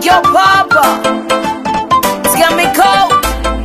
Yo papa Skemiko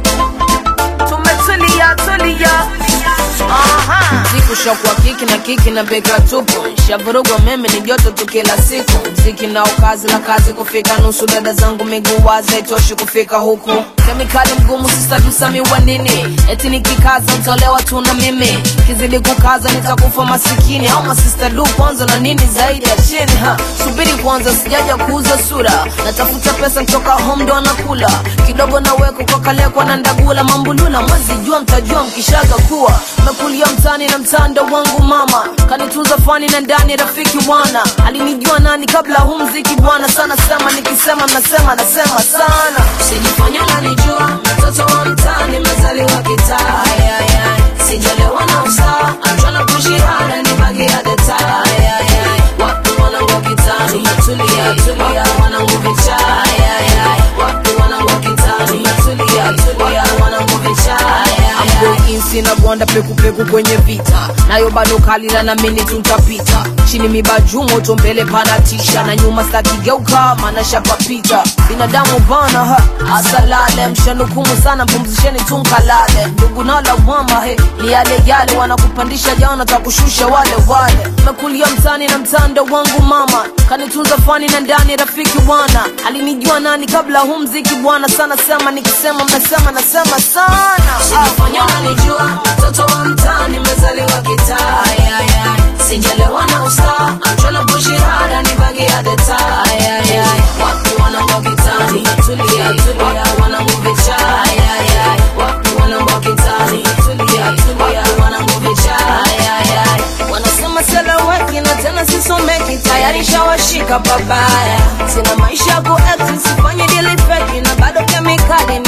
Tumetulia tulia Aha. Siku shokwa kiki na kiki na beka tupu shavurugwa meme ni joto tu kila siku mziki nao kazi la kazi kufika nusu dada zangu miguu wazi haitoshi kufika huku kemikali mgumu sisadusami wa nini eti nikikaza mtolewa tu na mimi kizidi kukaza nitakufa masikini au masista du kwanza na nini zaidi ya chini ha subiri kwanza sijaja kuuza sura natafuta pesa kutoka home ndo anakula kidogo naweko kwa kalekwa na ndagula mambulula mwezi jua mtajua mkishaga kuwa mekulia mtani na mtando wangu mama kanitunza fani na ndani rafiki bwana alinijua nani kabla hu mziki bwana sana sema nikisema mnasema nasema sana usijifanya unanijua mtoto wa mtani mezaliwa kitaa Ay, ay, ay. sijalewa na usaa amchana kushihada ni bagi ya detaa Ay, ay, ay. watu wanangu kitani tulia tulia wanangu vichaa Ay, ay, ay. watu wanangu kitani tulia tulia wanangu vichaa Ay, ay, ay. Amboinsi na gwanda pekupeku kwenye vita nayo bado kalila na mini tuntapita chini mibaju moto mbele panatisha na nyuma stakigeuka maana shapapita binadamu bana ha asalale mshanukumu sana mpumzisheni tunkalale ndugu nalawama he ni yale yale wanakupandisha jana takushusha wale wale mekulia mtani na mtando wangu mama kanitunza fani na ndani rafiki bwana alinijua nani kabla hu mziki bwana sana sema nikisema mnasema nasema sana Usijifanye unanijua mtoto wa mtaani mezaliwa kitaa Ay, ay, ay. sijalewa na usaa amchana bushihada ni bagi ya detaa Ay, ay, ay. watu wanangu kitani tulia tulia wanangu vichaa Ay, ay, ay. watu wanangu kitani tulia tulia wanangu vichaa Ay, ay, ay. wanasema seleweki na tena sisomeki tayari shawashika babaya sina maisha ya kuekti sifanye dili feki na bado kemikali